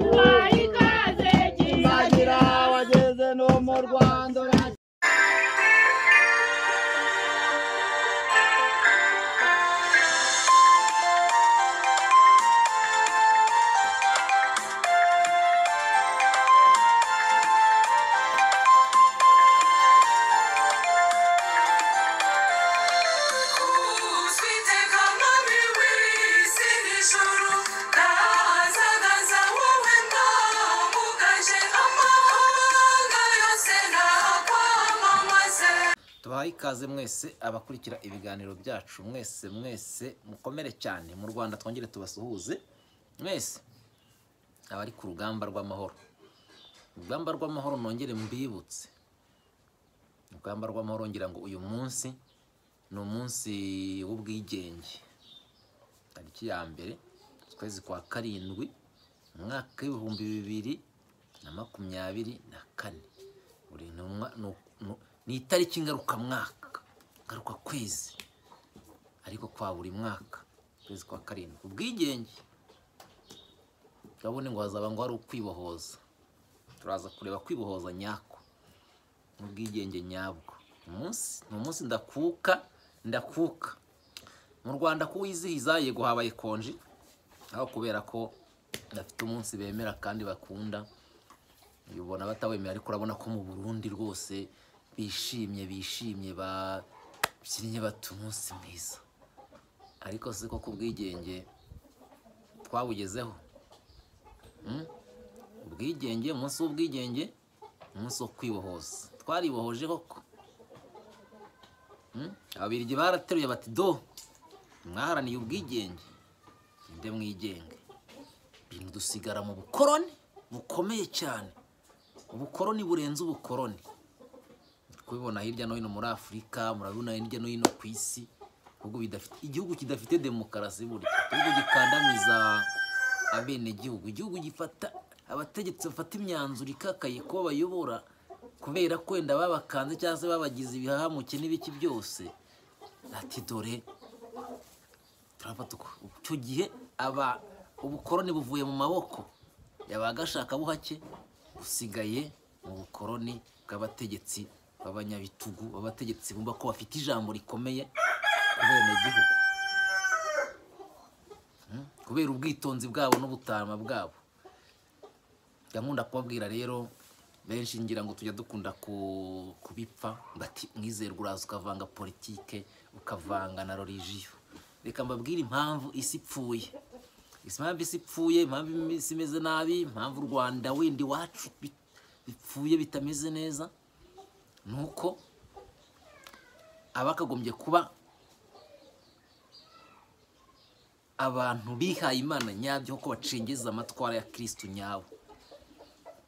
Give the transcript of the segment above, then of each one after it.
twari twazegiye nzagira wageze no mu rwanda Uwiteka mwami w'isi n'ijuru ndahagaze wowe mwamugaje amahanga yose nakwamamaze tubahaye ikaze mwese abakurikira ibiganiro byacu mwese mwese mukomere cyane mu rwanda twongere tubasuhuze mwese abari ku rugamba rw'amahoro urugamba rw'amahoro nongere mbibutse urugamba rw'amahoro ngira ngo uyu munsi ni umunsi w'ubwigenge tariki ya mbere ukwezi kwa karindwi umwaka w'ibihumbi bibiri na makumyabiri na kane buri ntumwa ni uku- ni- ni itariki ngarukamwaka ngaruka kwezi ariko kwa buri mwaka ukwezi kwa karindwi ubwigenge urabona ngo hazaba ngo hari ukwibohoza turaza kureba kwibohoza nyako n'ubwigenge nyabwo umunsi ni umunsi ndakuka ndakuka mu rwanda kuwizihiza yego habaye konji aho kubera ko bafite umunsi bemera kandi bakunda ubona batawemera ariko urabona ko mu burundi rwose bishimye bishimye babyinnye bata umunsi mwiza ariko si ko ku bwigenge twabugezeho Mm? ubwigenge umunsi w'ubwigenge umunsi wo kwibohoza twaribohoje koko Mm? ababirigi barateruye bati do mwaharaniye ubwigenge inde mwigenge bintu dusigara mu bukoroni bukomeye cyane ubukoroni burenze ubukoroni kubibona hirya no hino muri afurika murabibona hirya no hino ku isi ibihugu bidafite igihugu kidafite demokarasi burya igihugu gikandamiza abenegihugu igihugu gifata abategetsi bafata imyanzuro ikakaye ko bayobora kubera ko wenda babakanze cyangwa se babagize ibihahamuke n'ibiki byose ati dore turafata uko icyo gihe aba ubukoroni buvuye mu maboko yabaga ashakabuhake busigaye mu bukoroni bw'abategetsi b'abanyabitugu b'abategetsi bumva ko bafite ijambo rikomeye ku benegihugu Mm? kubera ubwitonzi bwabo n'ubutama bwabo gahunda kubabwira rero benshi ngira ngo tujya dukunda ku- kubipfa bati mwizerwa uraza ukavanga politike ukavanga na religiyo reka mbabwire impamvu isi ipfuye isi impamvu isi ipfuye impamvu isi imeze nabi impamvu u rwanda windi wacu bi- bipfuye bitameze neza ni uko abakagombye kuba abantu bihaye imana nyabyo kuko bacengeza amatwara ya kirisitu nyawe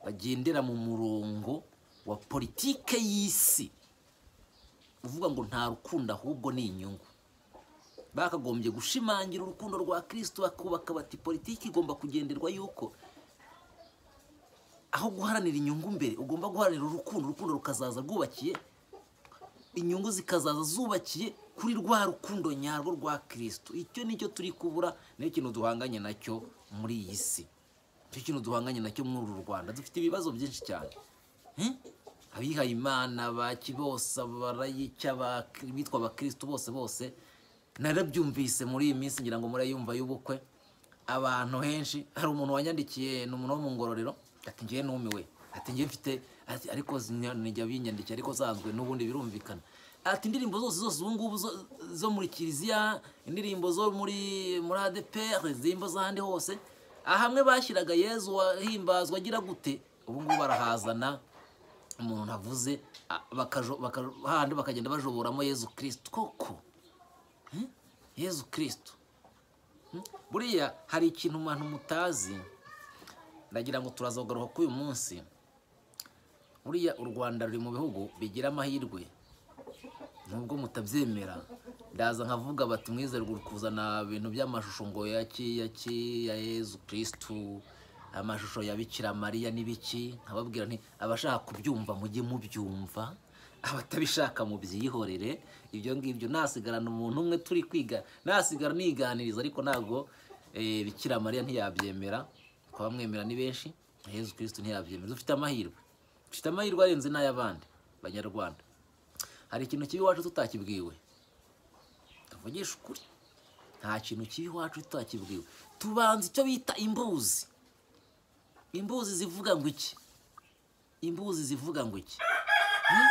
bagendera mu murongo wa politike y'isi uvuga ngo nta rukundo ahubwo ni inyungu bakagombye gushimangira urukundo rwa kirisitu bakubaka bati politiki igomba kugenderwa yuko aho guharanira inyungu mbere ugomba guharanira urukundo urukundo rukazaza rwubakiye inyungu zikazaza zubakiye kuri rwa rukundo nyarwo rwa kirisitu icyo nicyo turi kubura niyo kintu duhanganye nacyo muri iyi si icyo kintu duhanganye nacyo muri uru rwanda dufite ibibazo byinshi cyane Eh? abihaye imana ba kibosa barayica bitwa abakirisitu bose bose narabyumvise muri iyi minsi ngira ngo murayumva y'ubukwe abantu henshi hari umuntu wanyandikiye ni umuntu wo mu ngororero ati ngewe numiwe ati ngewe mfite ati ariko zina- nijya binyandikira ariko zanzwe n'ubundi birumvikana ati indirimbo zose zose ubu ngubu zo- zo muri kiliziya indirimbo zo muri muri adepr indirimbo z'ahandi hose ahamwe bashyiraga yezu wahimbazwa agira gute ubu ngubu barahazana umuntu avuze a- bakajo- baka- hahandi bakagenda bajoboramo yezu kirisitu koko Eh? yezu kirisitu buriya hari ikintu umuntu mutazi ndagira ngo turaza kugaruka kuri uyu munsi buriya u rwanda ruri mu bihugu bigira amahirwe nubwo mutabyemera ndaza nkavuga bati mwizerwa uri kuzana ibintu by'amashusho ngo ya ki ya ki ya yezu kirisitu amashusho ya bikira mariya n'ibiki nkababwira nti abashaka kubyumva mujye mubyumva abatabishaka mubyihorere ibyo ngibyo nasigarana umuntu umwe turi kwiga nasigara niganiriza ariko ntabwo eh, bikira mariya ntiyabyemera ku bamwemera ni benshi yezu kirisito ntiyabyemera dufite amahirwe dufite amahirwe arenze n'ay'abandi banyarwanda hari ikintu kibi iwacu tutakibwiwe tuvugishe ukuri nta kintu kibi iwacu tutakibwiwe tubanza icyo bita imbuzi imbuzi zivuga ngo iki imbuzi zivuga ngo iki Hmm?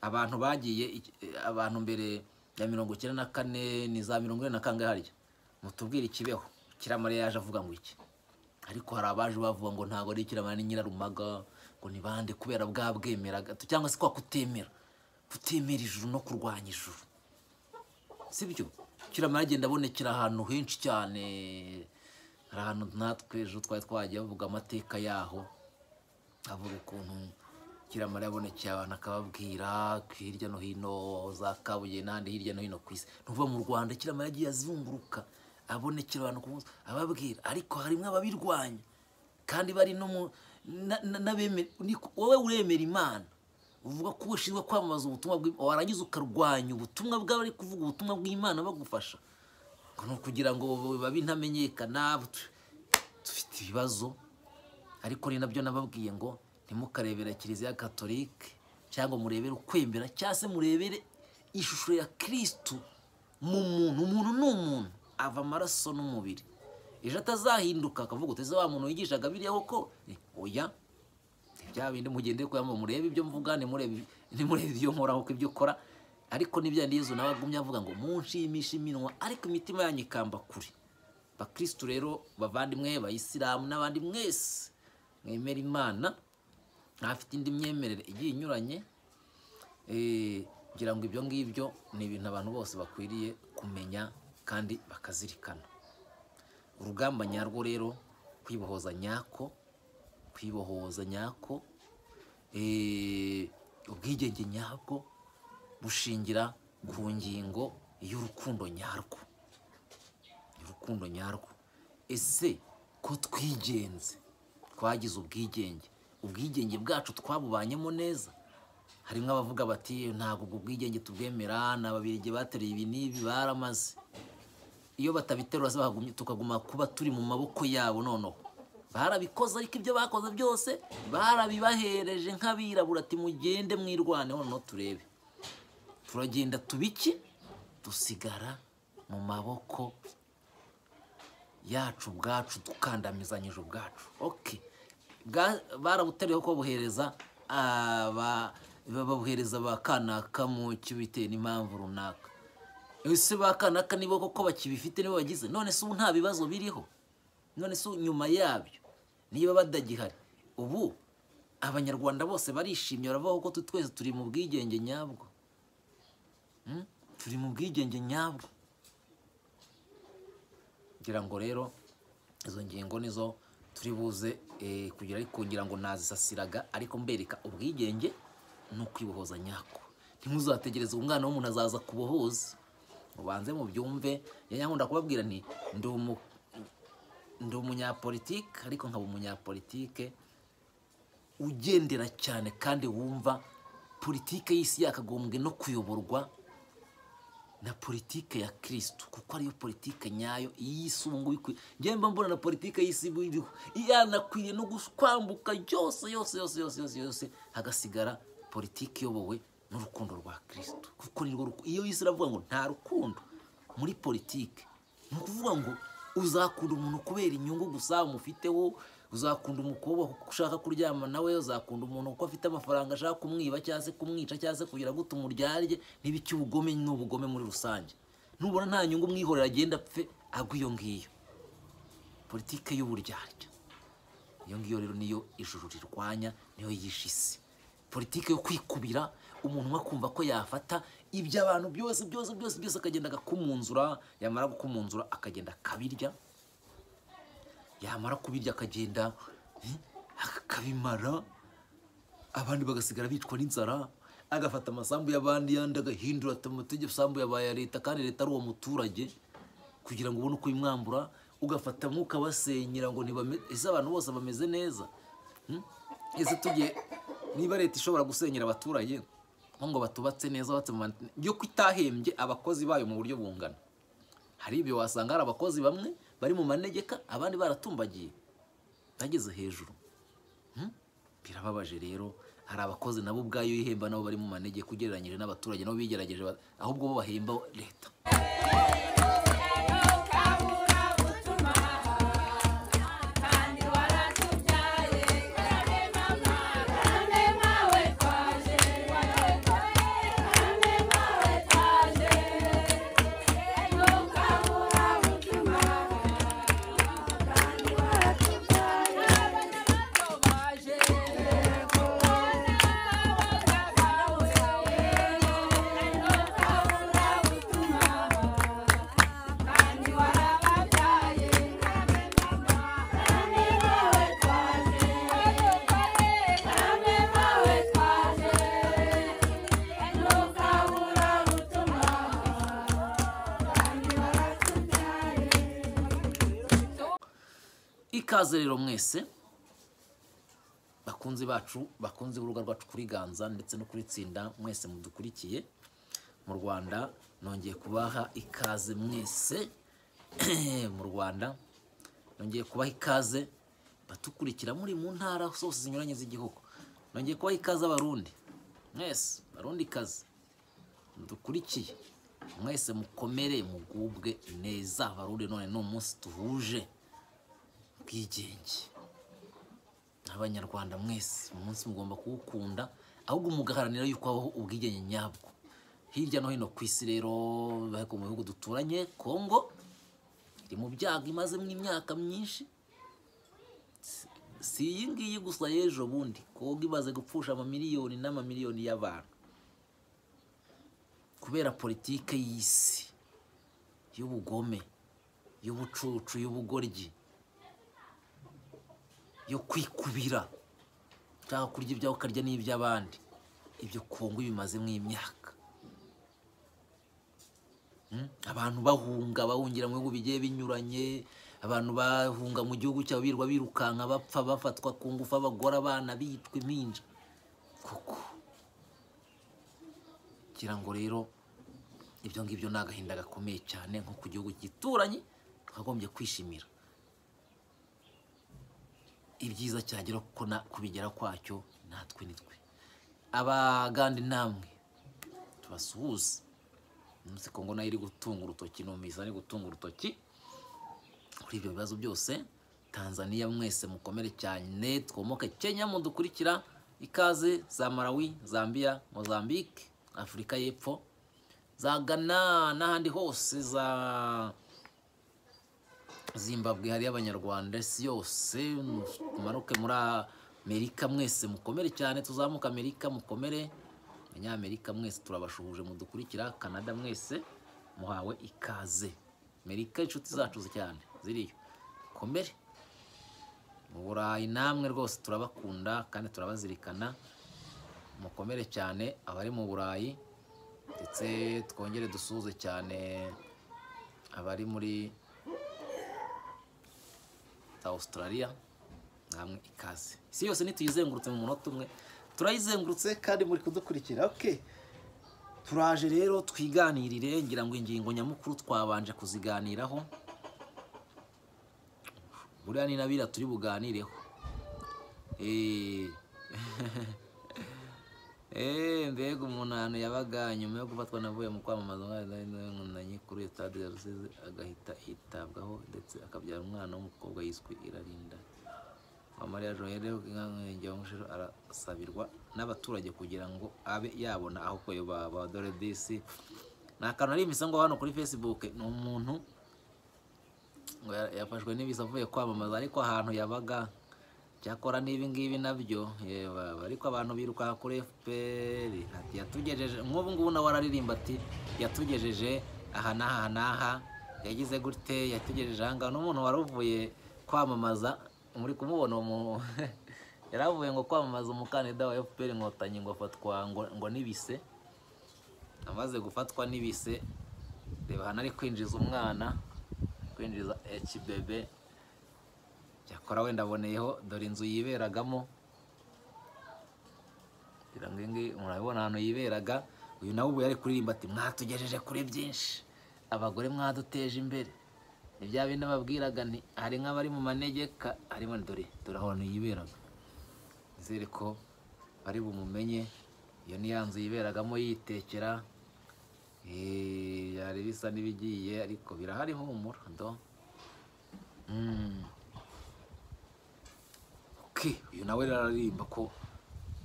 abantu bagiye iki- eh, abantu mbere ya mirongo icyenda na kane ni za mirongo ine na kangahe harya mutubwire ikibeho kiramare yaje avuga ngo iki ariko hari abaje bavuga ngo ntabwo ari kiramare ni nyirarumaga ngo ni bande kubera bwa bwemeraga cyangwa se kwa kutemera kutemera ijuru no kurwanya ijuru sibyo kiramara agenda abonekera ahantu henshi cyane hari ahantu natwe ejo twari twagiye bavuga amateka yaho avuga ukuntu kiramara yabonekeye abantu akababwira hirya no hino za kabuye n'ahandi hirya no hino ku isi ntuva mu rwanda kiramara yagiye azunguruka abonekera abantu ku munsi ababwira ariko harimo ababirwanya kandi bari no mu na- na- n'abeme- ni- wowe uremera imana uvuga ko ushinzwe kwamamaza ubutumwa bw'imana warangiza ukarwanya ubutumwa bw'abari kuvuga ubutumwa bw'imana bagufasha ngo ni ukugira ngo babe intamenyekana tu- dufite ibibazo ariko ni nabyo nababwiye ngo ntimukarebera kiliziya katolike cyangwa murebere ukwemera cyangwa se murebere ishusho ya kirisitu mu muntu umuntu ni umuntu ava amaraso n'umubiri ejo atazahinduka akavuga uteze wa muntu wigishaga biriya koko Eh, oya ni bya bindi mugende kuyamo murebe ibyo mvuga ntimurebe ntimurebe ibyo nkoraho ko ibyo ukora ariko n'ibya yezu nawe agumye avuga ngo munshimishe iminwa ariko imitima yanyu ikamba kure bakirisitu rero bavandimwe bayisilamu n'abandi mwese mwemera imana ntafite indi myemerere igiye inyuranye Eh, ngira ngo ibyo ngibyo ni ibintu abantu bose bakwiriye kumenya kandi bakazirikana urugamba nyarwo rero kwibohoza nyako kwibohoza nyako eh, ubwigenge nyabwo bushingira ku ngingo y'urukundo nyarwo urukundo nyarwo ese ko twigenze twagize ubwigenge ubwigenge bwacu twabubanyemo neza harimo abavuga bati ntabwo ubwo bwigenge tubwemera ni ababirigi bateruye ibi n'ibi baramaze iyo batabiterura se bahagumye tukaguma kuba turi mu maboko yabo noneho barabikoze ariko ibyo bakoze byose barabibahereje nk'abirabura ati mugende mwirwaneho noneho turebe turagenda tubiki dusigara mu maboko yacu ubwacu dukandamizanyije ubwacu oke Bwa- barabuteriyeho ko buhereza aba babuhereza ba kanaka mu kibitewe n'impamvu runaka ese ba kanaka nibo koko bakibifite nibo bagize none se ubu nta bibazo biriho none se ubu nyuma yabyo niba badagihari ubu abanyarwanda bose barishimye baravuga ko tu- twese turi mu bwigenge nyabwo Mm? turi mu bwigenge nyabwo ngira ngo rero izo ngingo nizo turi buze eh, kugira ariko ngira ngo nazisasiraga ariko mbereka ubwigenge ni ukwibohoza nyako ntimuzategereze umwana w'umuntu azaza kubohoza ubanze mu byumve yankunda kubabwira nti ndi umu ndi umunyapolitike ariko nkaba umunyapolitike ugendera cyane kandi wumva politike y'isi yakagombwe no kuyoborwa na politike ya kirisitu kuko ariyo politike nyayo iy'isi ubu ngubu ikwiye njyewe mba mbona na politike y'isi iba iriho yanakwiriye no kwambuka yose yose yose yose yose yose hagasigara politike iyobowe n'urukundo rwa kirisitu kuko nirwo ruku- iyo isi iravuga ngo nta rukundo muri politike ni ukuvuga ngo uzakunda umuntu kubera inyungu gusa umufiteho uzakunda umukobwa kuko ushaka kuryama nawe uzakunda umuntu kuko afite amafaranga ashaka kumwiba cyangwa se kumwica cyangwa se kugira ngo tumuryarye n'ibicy'ubugome n'ubugome muri rusange nubona nta nyungu mwihorera agenda apfe agwa iyo ngiyo politike y'uburyarya iyo ngiyo rero niyo ijuru rirwanya niyo yishe isi politike yo kwikubira umuntu umwe akumva ko yafata ibyo abantu byose byose byose byose akagenda agakumunzura yamara gukumunzura akagenda akabirya yamara kubirya akagenda eh, akabimara abandi bagasigara bicwa n'inzara agafata amasambu y'abandi yandi agahindura ati amategeko isambu yabaye iya leta kandi leta ari uwo muturage kugira ngo ubone uko bimwambura ugafata mwuka basenyera ngo ntibame- ese abantu bose bameze neza Hmm? ese tugiye niba leta ishobora gusenyera abaturage nko ngo batubatse neza batse mu ma- yo ko itahembye abakozi bayo mu buryo bungana hari ibyo wasanga hari abakozi bamwe bari mu manegeka abandi baratumbagiye bageze hejuru Hmm? birababaje rero hari abakozi nabo ubwayo ihemba nabo bari mu manegeka ugereranyije n'abaturage nabo bigerageje ba- ahubwo bo bahemba leta ikaze rero mwese bakunzi bacu bakunze urubuga rwacu kuri ganza ndetse no kuri tsinda mwese mudukurikiye mu rwanda nongeye kubaha ikaze mwese mu rwanda nongeye kubaha ikaze batukurikira muri mu ntara zose zinyuranye z'igihugu nongeye kubaha ikaze abarundi mwese barundi kazi mudukurikiye mwese mukomere mugubwe neza barundi none ni umunsi duhuje ubwigenge n'abanyarwanda mwese uyu munsi mugomba kuwukunda ahubwo mugaharanira yuko habaho ubwigenge nyabwo hirya no hino ku isi rero ariko mu bihugu duturanye kongo iri mu byago imazemo imyaka myinshi Si- si iyi ngiyi gusa y'ejo bundi kongo imaze gupfusha amamiliyoni n'amamiliyoni y'abantu kubera politike y'isi y'ubugome y'ubucucu y'ubugoryi yo kwikubira ushaka kurya ibyawe ukarya n'iby'abandi ibyo kungu bimazemo imyaka Mm? abantu bahunga bahungira mu bihugu bigiye binyuranye abantu bahunga mu gihugu cyabo birwa birukanka bapfa bafatwa ku ngufu abagore abana bitwa impinja koko ngira ngo rero ibyo ngibyo ni agahinda gakomeye cyane nko ku gihugu gituranye twakagombye kwishimira ibyiza cyagera kuko na kubigera kwacyo natwe ni twe abaganda namwe tubasuhuze umunsi kongo nayo iri gutunga urutoki numvise ari gutunga urutoki kuri ibyo bibazo byose tanzaniya mwese mukomere cyane twomoke kenya mudukurikira ikaze za malawi zambia mozambique afurika y'epfo za ghana n'ahandi hose za zimbabwe hariyo abanyarwanda isi yose mumanuke muri amerika mwese mukomere cyane tuzamuka amerika mukomere abanyamerika mwese turabashuhuje mudukurikira canada mwese muhawe ikaze amerika inshuti zacu cyane ziriyo mukomere mu burayi namwe rwose turabakunda kandi turabazirikana mukomere cyane abari mu burayi ndetse twongere dusuhuze cyane abari muri za Australia namwe ikaze isi yose nituyizengurutse mu munota umwe turayizengurutse kandi muri kudukurikira okay turaje rero twiganirire ngira ngo ingingo nyamukuru twabanje kuziganiraho buriya ni nabira turi buganireho Eh. Eh, mbega umuntu ahantu yabaga nyuma yo gufatwa navuye mu kwamamaza umwanainkundanyi kuri stade ya rusizi agahita yitabwaho ndetse akabyara umwana w'umukobwa yiswe irarinda wa mariya joyere w'umurenge wa mushero arasabirwa n'abaturage kugira ngo abe yabona aho kuyoba ba dore disi ni akantu ari imisango hano kuri facebook ni umuntu ngo ya- yafashwe n'ibiza avuye kwamamaza ariko ahantu yabaga cyakora n'ibi ngibi nabyo yeba ariko abantu biruka kuri fpr ati yatugejeje nk'ubu ngubu nawe araririmba ati yatugejeje aha n'aha n'aha yagize gute yatugejeje aha ngaha n'umuntu wari uvuye kwamamaza muri kumubona umu yari avuye ngo kwamamaza umukandida wa fpr inkotanyi ngo afatwa ngo, ngo n'ibise amaze gufatwa n'ibise reba hano ari kwinjiza umwana kwinjiza hbebe cyakora wenda aboneyeho dore inzu yiberagamo kugira ngo iyi murabibona ahantu yiberaga uyu nawe ubu yari kuririmba ati mwatugejeje kuri byinshi abagore mwaduteje imbere ni bya bindi babwiraga nti hari nk'abari mu manegeka harimo na dore dore ahantu yiberaga nizere ko bari bumumenye iyo ni ya nzu yiberagamo yitekera Eh, byari bisa n'ibigiye ariko birahari humura do Mm. Okay, uyu nawe rero aririmba ko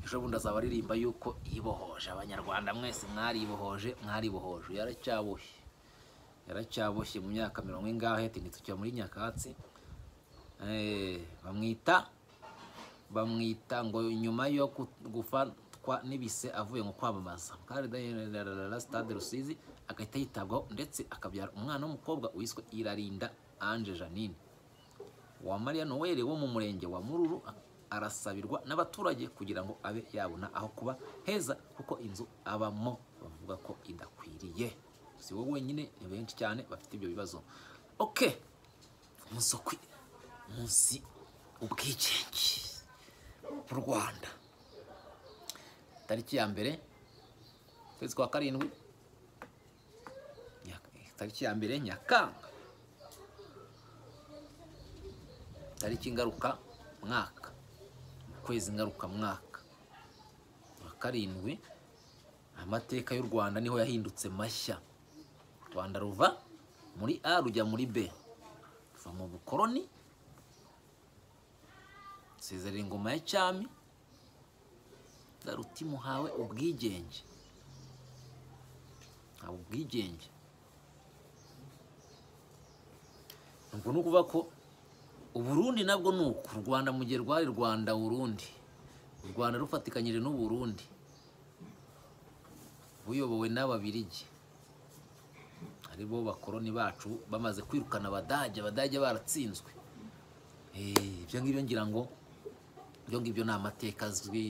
ejo bundi azaba aririmba yuko yibohoje abanyarwanda mwese mwaribohoje mwaribohoje uyu yaracyaboshye yaracyaboshye mu myaka mirongo ingahe tinditse ukira muri nyakatsi Eh, bamwita bamwita ngo nyuma yo ku- gufatwa n'ibise avuye mu kwamamaza kandi daniel stade rusizi agahita yitabwaho ndetse akabyara umwana w'umukobwa wiswe irarinda ange janine wa Maria Noel wo mu murenge wa Mururu arasabirwa n'abaturage kugira ngo abe yabona aho kuba heza kuko inzu abamo bavuga ko idakwiriye si wowe wenyine ni benshi cyane bafite ibyo bibazo ok umunsi wo kwi- umunsi ubwigenge mu Rwanda tariki ya mbere ukwezi kwa karindwi Nya- tariki ya mbere Nyakanga tariki ngaruka mwaka mu kwezi ngaruka mwaka wa karindwi amateka y'u rwanda niho yahindutse mashya u rwanda ruva muri a rujya muri b ruva mu bukoroni sezerera ingoma ya cyami garuti muhawe ubwigenge ntawe ubwigenge ubwo ni ukuvuga ko uburundi nabwo ni uku u rwanda mu gihe rwari rwanda burundi u rwanda rufatikanyije n'uburundi buyobowe n'ababirigi aribo bakoroni bacu bamaze kwirukana abadage abadage baratsinzwe Eh, ibyo ngibyo ngira ngo ibyo ngibyo ni amateka azwi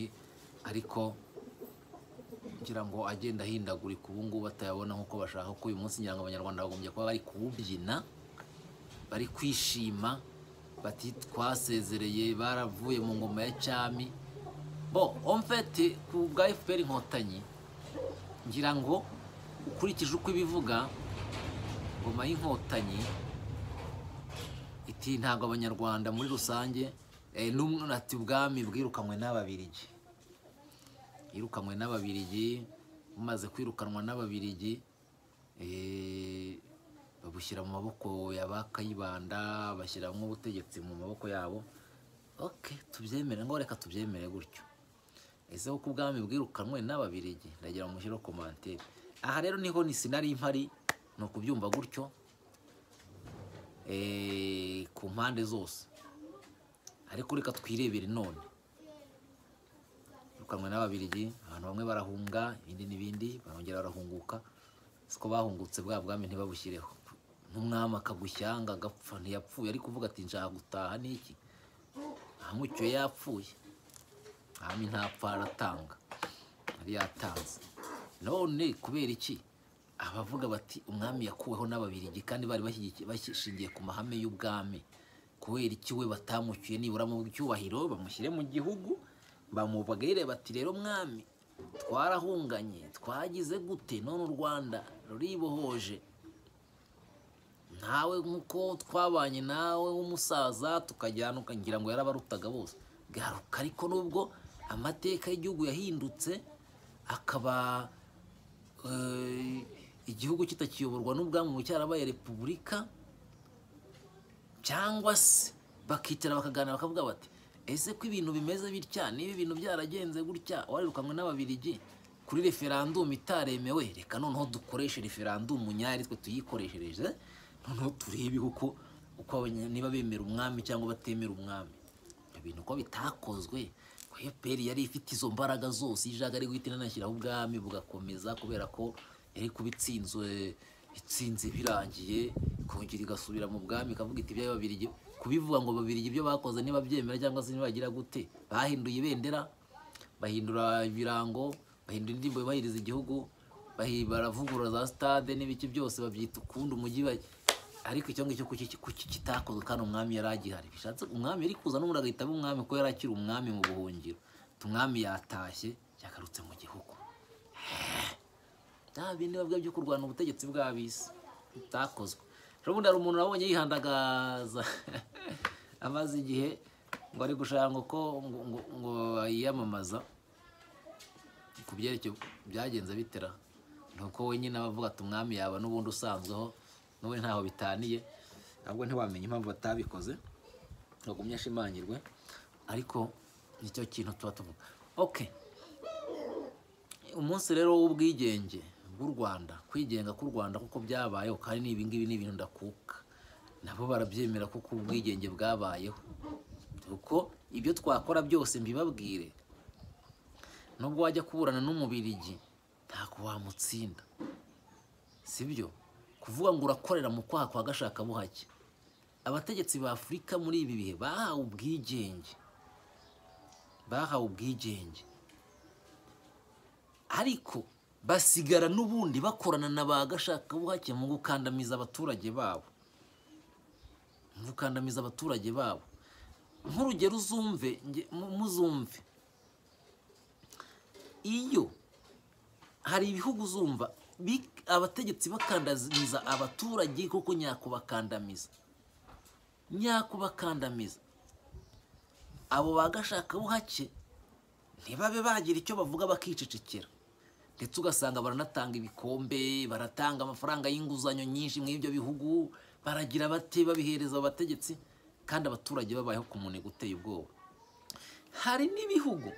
ariko kugira ngo agenda ahindagurika ubu ngubu batayabona nk'uko bashaka kuko uyu munsi ngira ngo abanyarwanda bagombye kuba bari kuwubyina bari kwishima bati twasezereye baravuye mu ngoma ya cyami bo omfeti ku bwa fpr inkotanyi ngira ngo ukurikije uko ibivuga ngoma y'inkotanyi iti ntabwo abanyarwanda muri rusange eh, n'umwe ati ubwami bwirukanywe n'ababirigi yirukanywe n'ababirigi bumaze kwirukanwa n'ababirigi eh, babushyira mu maboko ya ba kayibanda bashyiramo ubutegetsi mu maboko yabo oke tubyemere ngo reka tubyemere gutyo ese kuko ubwami bwirukanwe n'ababirigi ndagira ngo mushyire komantere aha rero niho ni sinari mpari ni ukubyumva gutyo eh, ku mpande zose ariko reka twirebere none birukanwe n'ababirigi abantu bamwe barahunga ibindi n'ibindi barongera barahunguka siko bahungutse bwa bwami ntibabushyireho n'umwami akagushyanga agapfa ntiyapfuye ariko uvuga ati nshaka gutaha n'iki ahamucyuye yapfuye ahami ntapfa aratanga yari yatanze none kubera iki abavuga bati umwami yakuweho n'ababirigi kandi bari bashyigikiye- bashingiye ku mahame y'ubwami kubera iki we batamucyuye nibura mu cyubahiro bamushyire mu gihugu bamubwire bati rero mwami twarahunganye twagize gute none u rwanda ruribohoje ntawe nk'uko twabanye nawe w'umusaza tukajyana ukagira ngo yarabarutaga bose garuka ariko nubwo amateka y'igihugu yahindutse akaba eh, igihugu kitakiyoborwa n'ubwami ubu cyarabaye repubulika cyangwa se bakicara bakaganira bakavuga bati ese ko ibintu bimeze bitya niba ibintu byaragenze gutya warirukanwe n'ababirigi kuri referandumu itaremewe reka noneho dukoreshe referandumu nyayo ari twe tuyikoreshereje noneho turebe uko uko abanya- niba bemera umwami cyangwa batemera umwami ibintu ko bitakozwe ko FPR yari ifite izo mbaraga zose ijaga ari guhita inanashyiraho ubwami bugakomeza kubera ko yari kuba itsinzwe itsinze birangiye ikongera igasubira mu bwami ikavuga iti ibyayo babirigi kubivuga ngo babirigi ibyo bakoze ntibabyemera cyangwa se ntibagira gute bahinduye ibendera bahindura ibirango bahindura indirimbo yubahiriza igihugu bahi- baravugurura za stade n'ibiki byose babyita ukundi umujyi ba- ariko icyo ngicyo kuki kuki kitakozwe kandi umwami yari agihari bishatse umwami yari kuza n'ubundi agahita aba umwami kuko yari akiri umwami mu buhungiro Ati umwami yatashye yagarutse mu gihugu bya bindi bavuga byo kurwanya ubutegetsi bw'ab'isi bitakozwe ubundi hari umuntu nabonye yihandagaza amaze igihe ngo ari gushaka uko ngo ngo- ngo yiyamamaza ku byerekeye byagenze bitera ni uko wenyine aba avuga ati umwami yaba n'ubundi usanzweho n'ubundi ntaho bitaniye ntabwo ntiwamenya impamvu batabikoze ntugumye ashimangirwe ariko nicyo kintu tuba tuvuga oke umunsi rero w'ubwigenge bw'u rwanda kwigenga k'u rwanda kuko byabayeho kandi n'ibi ngibi ni ibintu ndakuka nabo barabyemera kuko ubwigenge bwabayeho kuko ibyo twakora byose mbibabwire nubwo wajya kuburana n'umubirigi ntabwo wamutsinda sibyo kuvuga ngo urakorera mu kwaha kwa gashakabuhake abategetsi ba afurika muri ibi bihe bahawe ubwigenge bahawe ubwigenge ariko basigara n'ubundi bakorana na ba gashakabuhake mu gukandamiza abaturage babo mu gukandamiza abaturage babo nk'urugero uzumve nge- mu- muzumve iyo hari ibihugu uzumva bi- abategetsi bakandamiza abaturage kuko nyakubakandamiza nyakubakandamiza abo ba gashakabuhake ntibabe bagira icyo bavuga bakicecekera ndetse ugasanga baranatanga ibikombe baratanga amafaranga y'inguzanyo nyinshi muri ibyo bihugu baragira bate babihereza abategetsi kandi abaturage babayeho ku munega uteye ubwoba hari n'ibihugu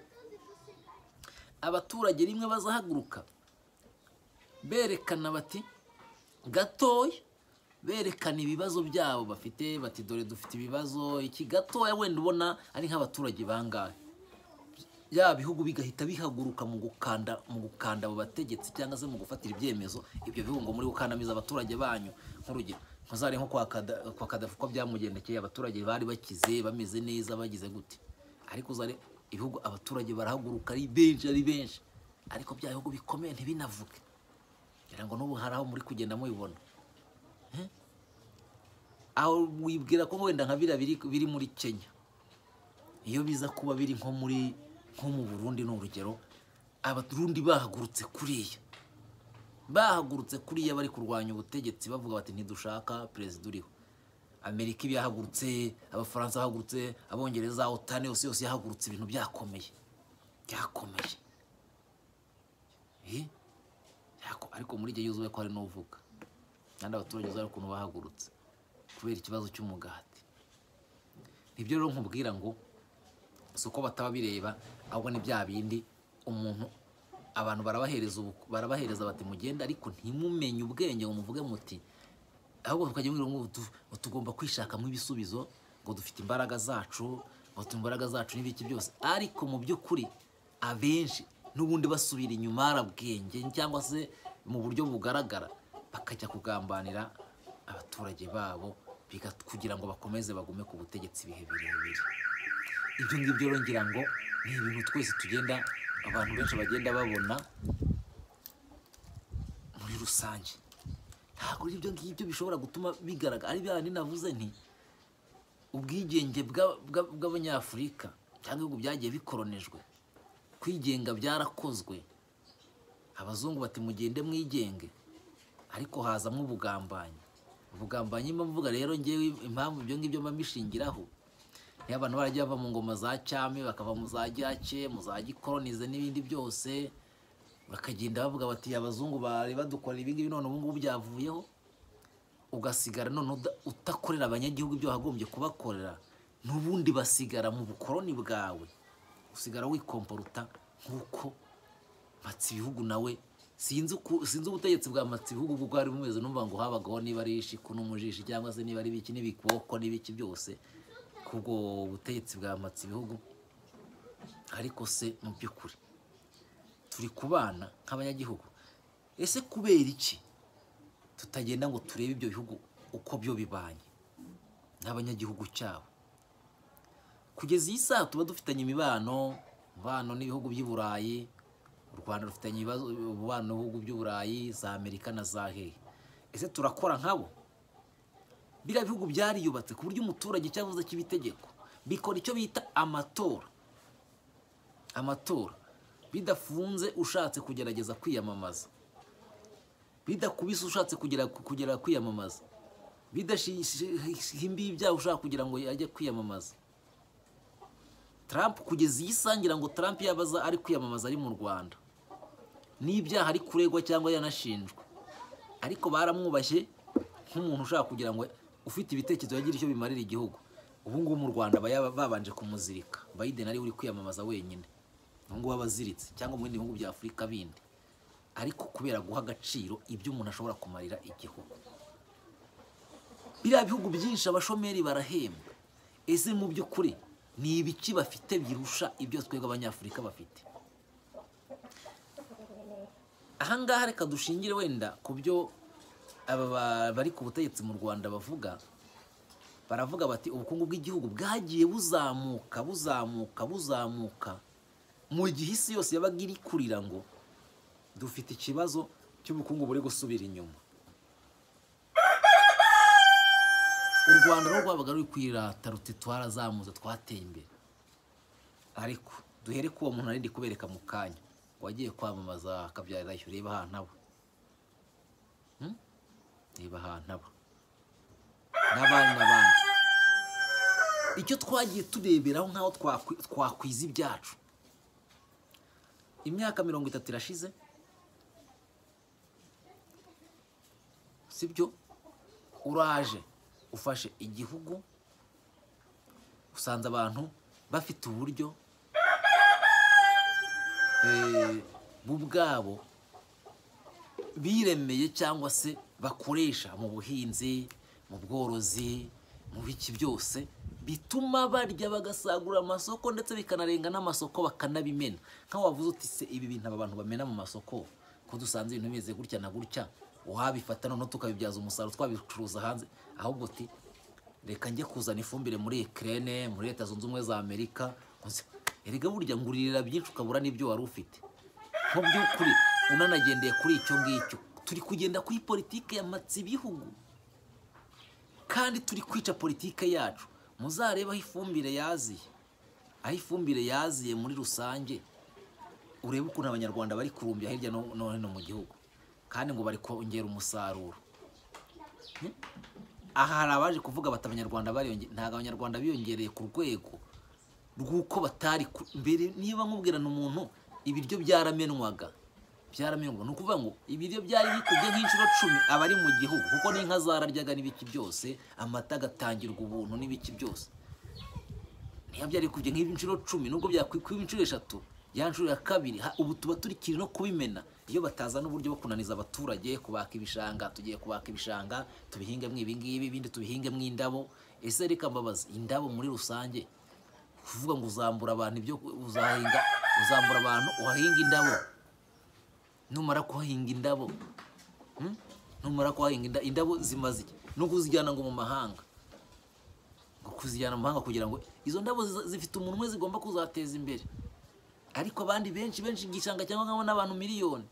abaturage rimwe bazahaguruka berekana bati gatoya berekana ibibazo byabo bafite bati dore dufite ibibazo iki gatoya wenda ubona ari nk'abaturage bangahe bya bihugu bigahita bihaguruka mu gukanda mu gukanda abo bategetsi cyangwa se mu gufatira ibyemezo ibyo bihugu ngo muri gukandamiza abaturage banyu nk'urugero ntuzare nko kwa Kada- kwa kadafu ko byamugendekeye abaturage bari bakize bameze neza bagize gute ariko uzare ibihugu abaturage barahaguruka ari benshi ari benshi ariko bya bihugu bikomeye ntibinavuge ngira ngo n'ubu hari aho muri kugenda mubibona Eh? aho wibwira ko wenda nka biriya biri- biri muri kenya iyo biza kuba biri nko muri nko mu burundi ni urugero abarundi bahagurutse kuriya bahagurutse kuriya bari kurwanya ubutegetsi bavuga bati ntidushaka perezida uriho amerika iba yahagurutse abafaransa bahagurutse abongereza otani yose yose yahagurutse ibintu byakomeye byakomeye Eh? Byako- ariko muri igihe yuzuye ko hari n'uvuga kandi abaturage uzabona ukuntu bahagurutse kubera ikibazo cy'umugati nibyo rero nkubwira ngo si uko bataba bireba ahubwo ni bya bindi umuntu abantu barabahereza ubu barabahereza bati mugende ariko ntimumenye ubwenge ngo muvuge muti ahubwo tukajya mubwira ngo tu- ngo tugomba kwishakamo ibisubizo ngo dufite imbaraga zacu ngo dufite imbaraga zacu n'ibiki byose ariko mu by'ukuri abenshi n'ubundi basubira inyuma hari ubwenge cyangwa se mu buryo bugaragara bakajya kugambanira abaturage babo biga- kugira ngo bakomeze bagume ku butegetsi ibihe birebire ibyo ngibyo rero ngira ngo ni ibintu twese tugenda abantu benshi bagenda babona muri rusange ntabwo ibyo ngibyo bishobora gutuma bigaragara ari bya bindi navuze nti ubwigenge bwa- bwa- bw'abanyafurika cyangwa ibihugu byagiye bikoronejwe kwigenga byarakozwe abazungu bati mugende mwigenge ariko hazamo ubugambanyi ubugambanyi mba mvuga rero ngewe impamvu ibyo ngibyo mba mbishingiraho niyo abantu baragiye bava mu ngoma za cyami bakava mu za gyake mu za gikoronize n'ibindi byose bakagenda bavuga bati abazungu bari badukorera ibi ngibi none ubu ngubu byavuyeho ugasigara none uda- utakorera abanyagihugu ibyo wagombye kubakorera n'ubundi basigara mu bukoroni bwawe usigara wikomporuta nk'uko Mpatsibihugu nawe sinzi uku- sinzi ubutegetsi bwa Mpatsibihugu uko bwari bumeze numva ngo habagaho niba ari ishiku n'umujishi cyangwa se niba ari ibiki n'ibikoko n'ibiki byose kubwo butegetsi bwa Mpatsibihugu ariko se mu by'ukuri turi kubana nk'abanyagihugu ese kubera iki tutagenda ngo turebe ibyo bihugu uko byo bibanye n'abanyagihugu cyabo kugeza iyi saha tuba dufitanye imibano umubano n'ibihugu by'i burayi u rwanda rufitanye ibibazo umubano n'ibihugu by'i burayi za amerika na za hehe ese turakora nkabo biriya bihugu byariyubatse ku buryo umuturage cyavuze cy'ibitegeko bikora icyo bita amatora amatora bidafunze ushatse kugerageza kwiyamamaza bidakubise ushatse kugera kugera kwiyamamaza bidashimbiye ibyaha ushaka kugira ngo ajye kwiyamamaza Trump kugeza iyi sangira ngo Trump yabaza ari kwiyamamaza ari mu Rwanda n'ibyaha ari kuregwa cyangwa yanashinjwa ariko baramwubashye nk'umuntu ushaka kugira ngo ufite ibitekerezo yagira icyo bimarira igihugu ubu ngubu mu Rwanda baba yaba- babanje kumuzirika Biden ari we uri kwiyamamaza wenyine ubu ngubu aba aziritse cyangwa mu bindi bihugu bya Afurika bindi ariko kubera guha agaciro ibyo umuntu ashobora kumarira igihugu biriya bihugu byinshi abashomeri barahembwa ese mu by'ukuri ni ibiki bafite birusha ibyo twebwe abanyafurika bafite ahangaha reka dushingire wenda ku byo aba ba- bari ku butegetsi mu rwanda bavuga baravuga bati ubukungu bw'igihugu bwagiye buzamuka buzamuka buzamuka mu gihe isi yose yabaga iri kurira ngo dufite ikibazo cy'ubukungu buri gusubira inyuma u rwanda rwo rwabaga ruri kwirata ruti twarazamutse twateye imbere ariko duhere ku uwo muntu ari ndi kubereka mu kanya wagiye kwamamaza akabyarirayo reba ahantu aba Hmm? reba ahantu aba n'abandi n'abandi icyo twagiye tureberaho nk'aho twakwi- twakwiza ibyacu imyaka mirongo itatu irashize sibyo uraje ufashe igihugu usanze abantu bafite uburyo eh, bo ubwabo biremeye cyangwa se bakoresha mu buhinzi mu bworozi mu biki byose bituma barya bagasagura amasoko ndetse bikanarenga n'amasoko bakanabimena nk'aho wavuze uti se ibi bintu aba bantu bamena mu masoko ko dusanze ibintu bimeze gutya na gutya wabifata noneho tukabibyaza umusaruro twabicuruza hanze ahubwo uti reka njye kuzana ifumbire muri Ukraine muri leta zunze ubumwe za Amerika uzi, erega burya nguririra byinshi ukabura n'ibyo wari ufite mu by'ukuri unanagendeye kuri icyo ngicyo turi kugenda kuri politike yamatse ibihugu kandi turi kwica politike yacu muzarebe aho ifumbire yaziye aho ifumbire yaziye muri rusange urebe ukuntu abanyarwanda bari kurumbya hirya no no hino mu gihugu kandi ngo bari kongera umusaruro aha hari abaje kuvuga bati abanyarwanda bariyonge ntabwo abanyarwanda biyongereye ku rwego rw'uko batari ku- mbere niba nkubwirana umuntu ibiryo byaramenwaga byaramenwaga ni ukuvuga ngo ibiryo byari bikubye nk'inshuro cumi aba ari mu gihugu kuko n'inka zararyaga n'ibiki byose amata agatangirwa ubuntu n'ibiki byose niba byari bikubye nk'inshuro cumi nubwo byakwikwiba inshuro eshatu ya nshuro ya kabiri ha- ubu tuba turi kiri no kubimena iyo batazana uburyo bwo kunaniza abaturage kubaka ibishanga tugiye kubaka ibishanga tubihingemo ibi ngibi ibindi tubihingemo indabo ese reka mbabazi indabo muri rusange kuvuga ngo uzambura abantu ibyo uzahinga uzambura abantu uhahinga indabo numara kuhahinga indabo hmm? numara kuhahinga inda- indabo zimaze iki no kuzijyana ngo mu mahanga ngo kuzijyana mu mahanga kugira ngo izo ndabo ziza- zifite umuntu umwe zigomba kuzateza imbere ariko abandi benshi benshi igishanga cyangwa nk'abo n'abantu miliyoni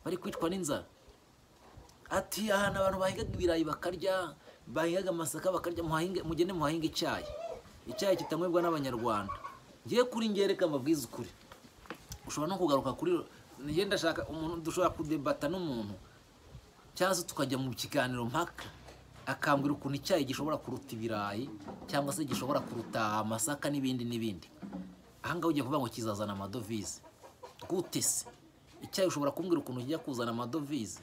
bari kwicwa n'inzara ati ahantu abantu bahingaga ibirayi bakarya bahingaga amasaka bakarya muhahinge mugende muhahinge icyayi icyayi kitanywebwa n'abanyarwanda ngiye kuri ngiye reka mbabwize ukuri ushobora no kugaruka kuri ngiye ndashaka umuntu dushobora kudebata n'umuntu cyangwa se tukajya mu kiganiro mpaka akambwira ukuntu icyayi gishobora kuruta ibirayi cyangwa se gishobora kuruta amasaka n'ibindi n'ibindi ahangaha ugiye kuvuga ngo kizazana amadovize gute se icyayi ushobora kumbwira ukuntu kijya kuzana amadovize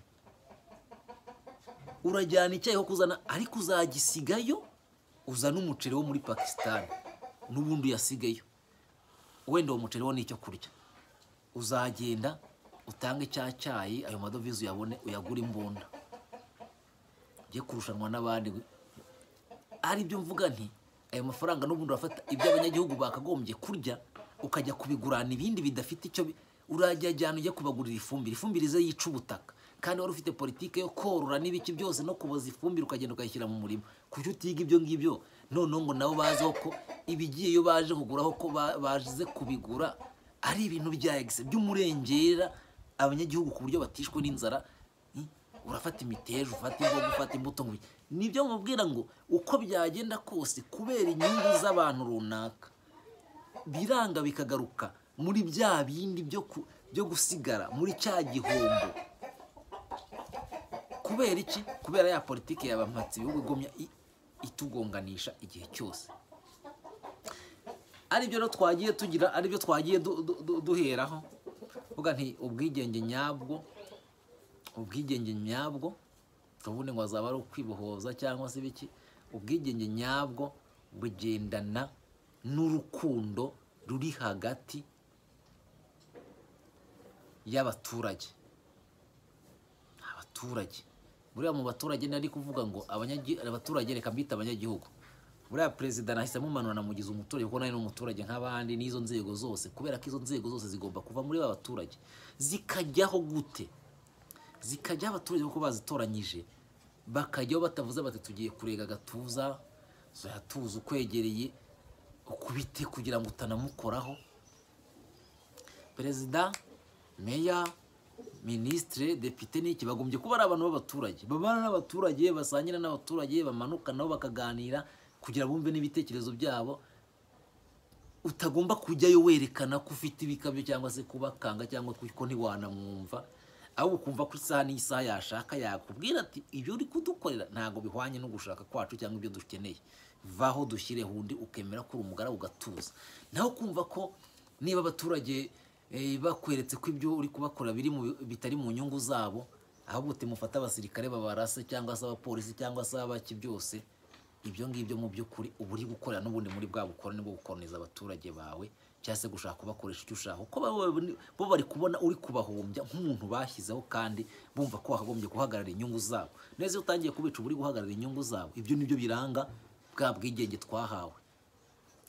urajyana icyayi ho kuzana ariko uzagisigayo uzana umuceri wo muri pakisitani n'ubundi uyasigayo wenda uwo muceri wo ni icyo kurya uzagenda utange cya cyayi ayo madovize uyabone uyagure imbunda ujye kurushanwa n'abandi ari byo mvuga nti ayo mafaranga n'ubundi urafata ibyo abanyagihugu bakagombye kurya ukajya kubigurana ibindi bidafite icyo bi- urajya ajyana ujya kubagurira ifumbire ifumbire ize yica ubutaka kandi wari ufite politike yo korora n'ibiki byose no kuboza ifumbire ukagenda ukayishyira mu murima kuki utiga ibyo ngibyo noneho ngo nabo bazeho ko ibigiye iyo baje kuguraho ko ba- baze kubigura ari ibintu bya egise by'umurengera abanyagihugu ku buryo batishwe n'inzara Hmm? urafata imiteja ufata imboga ufata imbuto ngo ubi- nibyo mubwira ngo uko byagenda kose kubera inyungu z'abantu runaka biranga bikagaruka muri bya bindi byo ku- byo gusigara muri cya gihombo kubera iki kubera ya politiki yabampatse ibihugu igumya i- itugonganisha igihe cyose aribyo rero twagiye tugira aribyo twagiye du- du- du- duheraho mvuga nti ubwigenge nyabwo ubwigenge nyabwo ubundi ngo azaba ari ukwibohoza cyangwa se ibiki ubwigenge nyabwo bugendana n'urukundo ruri hagati y'abaturage abaturage buriya mu baturage nari kuvuga ngo abanyagi- abaturage reka mbita abanyagihugu buriya perezida nahise amumanura namugize umuturage kuko nari n'umuturage nk'abandi n'izo nzego zose kubera ko izo nzego zose zigomba kuva muri ba baturage zikajyaho gute zikajya abaturage kuko bazitoranyije bakajyaho batavuze bati tugiye kurega agatuza tuyatuza ukwegereye ukubite kugira ngo utanamukoraho perezida meya minisitire depite n'iki bagombye kuba ari abantu b'abaturage babana n'abaturage basangira n'abaturage bamanuka nabo bakaganira kugira bumve n'ibitekerezo byabo utagomba kujyayo werekana ko ufite ibikabyo cyangwa se kubakanga cyangwa ko ntiwanamwumva ahubwo ukumva ko isaha n'isaha yashaka yakubwira ati ibyo uri kudukorera ntabwo bihwanye no gushaka kwacu cyangwa ibyo dukeneye vaho dushyireho undi ukemera ko uri umugaragu ugatuza naho kumva ko niba abaturage eh, bakweretse ko ibyo uri kubakora biri mu bitari mu nyungu zabo ahubwo timufate abasirikare babarase cyangwa se abapolisi cyangwa se abaki byose ibyo ngibyo mu by'ukuri uba uri gukorera n'ubundi muri bwa bukoroni bwo gukoroniza abaturage bawe cyangwa se gushaka kubakoresha icyo ushaka kuko bo babone- bo bari kubona uri kubahombya nk'umuntu bashyizeho kandi bumva ko wakagombye guhagarara inyungu zabo neza iyo utangiye kubica uba uri guhagarara inyungu zabo ibyo nibyo biranga bwa bwigenge twahawe